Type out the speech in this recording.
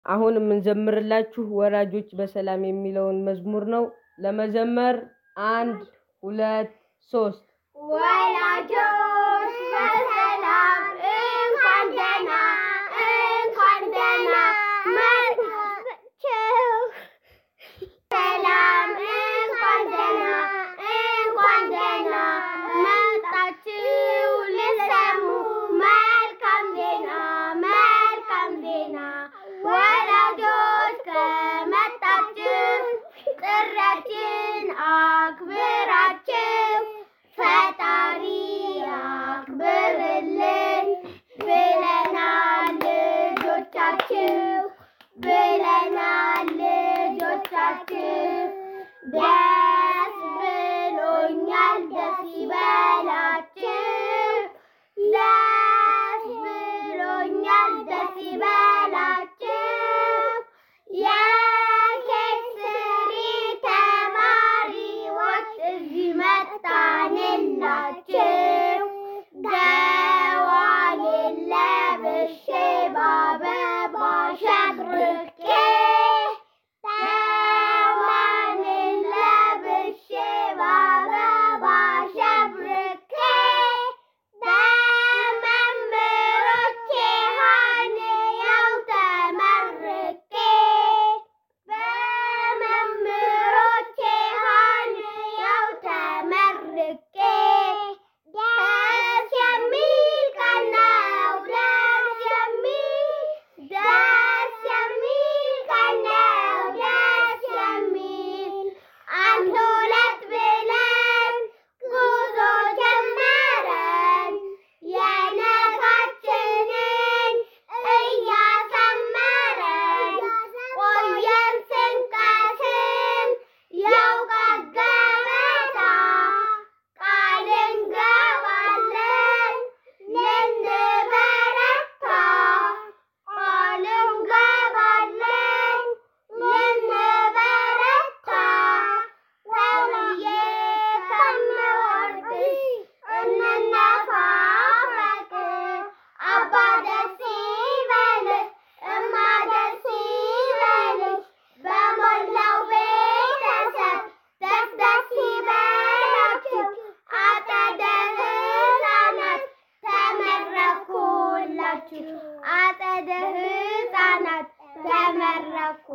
አሁን የምንዘምርላችሁ ወላጆች በሰላም የሚለውን መዝሙር ነው። ለመዘመር አንድ ሁለት ሶስት ወላጆች በሰላም እንኳን ደህና እንኳን ደህና መጣችሁ። ሰላም እንኳን ደህና እንኳን ደህና መጣችሁ ልሰሙ መልካም ዜና መልካም ዜና ወላጆች ከመጣችሁ ጥሪያችን አክብራችሁ ፈጣሪ አክብርልን ብለናል ልጆቻችሁ ብለናል ልጆቻችሁ ደስ ብሎኛል ደስ ይበላችሁ ደስ ብሎኛል ደስ ይበላችሁ የኬክ ስሪ ተማሪዎች እዚህ መጣንላችሁ ገዋኔን ለብሼ በአበባ ሸብርቄ ገዋኔን ለብሼ በአበባ ሸብርቄ በመምህሮቼ ሀንያው ተመርቄ በመምህሮቼ ሀንያው ተመርቄ ደስ የሚል ቀን ነው ደስ የሚል ደስ የሚል ቀን ነው ደስ የሚል አንድ ሁለት ብለን ጉዞ ጀመረን የነጋችንን እያሰመረን ቆየን ስንቀስም የእውቀት ገበታ ቃል እንገባለን ልንበረታ ቃል እንገባለን ልንበረታ ሰውዬ ከምወድሽ እንነፋፈቅ አባ ደስ ይበልህ እማ ደስ ይበልሽ በሞላው ቤተሰብ ደስ ደስ ይበላችሁ አጸደ ሕፃናት ተመረኩላችሁ አጸደ ሕፃናት ተመረኩ